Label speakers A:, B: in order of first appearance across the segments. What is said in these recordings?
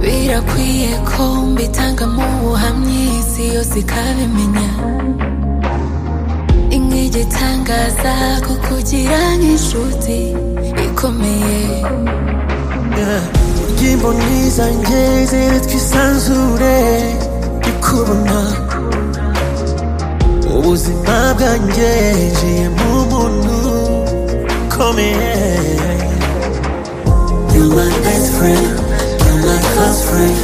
A: nakwiye ko mbitanga mu buhamya isi yose ikabimenya itangaza kukugira nk'inshuti ikomeye
B: urya imboni zanjye zere twisanzure ndikubona ubuzima bwanjye njiye mu muntu ukomeye
C: You my best friend, you my close friend,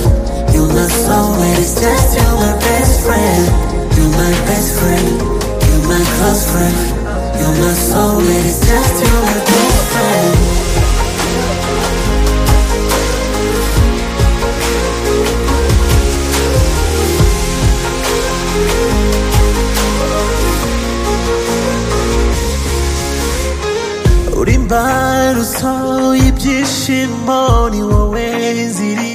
C: you my soulmate, it's just you my best friend, you my best friend, you my close friend, you my soulmate, it's just you my best friend.
B: uri imbarutso y'ibyishimo ni wowe nziri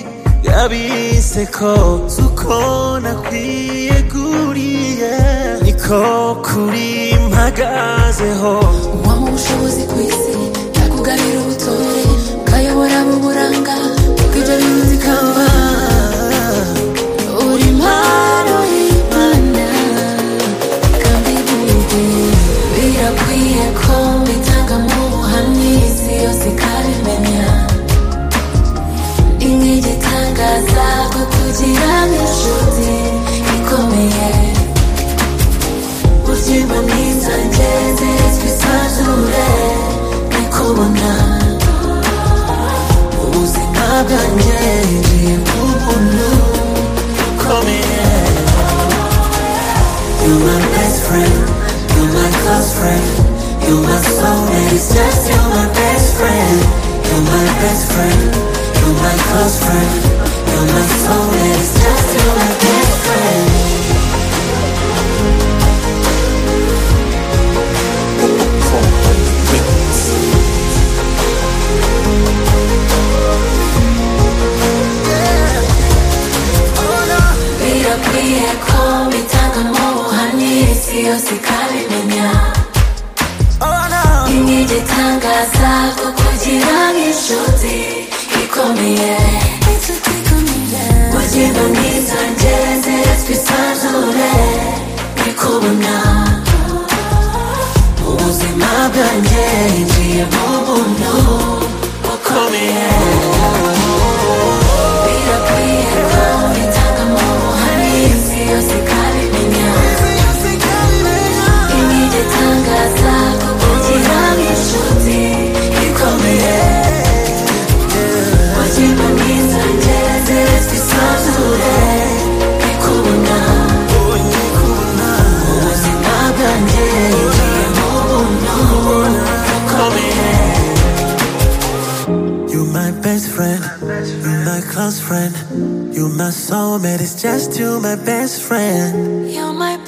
B: yabiseko z'uko nakwiye guriye niko kuri mpagazeho
A: uwama ubushobozi ku isi yakugabira ubutore ukayobora mu buranga bw'ibyo bintu ikaba uri impano y'imana kandi buryo birakwiye ko bitanga mu buhamya isi yose ikabimenya inka igitangaza ko kugira inshuti ikomeye Uzima n'inzange zitwisanzure nikubona
B: ubuzima bwanjye njiye mu muntu ukomeye
C: You my best friend, you my close friend, you my soulmate, it's just you my best friend, you my best friend, you my close friend, you my soulmate, it's just you my best friend.
A: birakwiye ko bitanga mu buhamya isi yose ikabimenya
B: oh no
A: inka igitangaza ko kugira nk'inshuti ikomeye Uzima n'inzange zitwisanzure nikubona
B: ubuzima bwanjye njiye mu muntu ukomeye
A: birakwiye ko bitanga mu buhamya isi yose ikabimenya Imigitangaza kukugira nk'inshuti ikomeye Wajima mwiza ngeze zisanzure Nikubona Ubuzima bwanjye ngiye mu buntu bukomeye
B: You my best friend, you my close friend, you my soulmate, it's just you my best friend.
A: You're my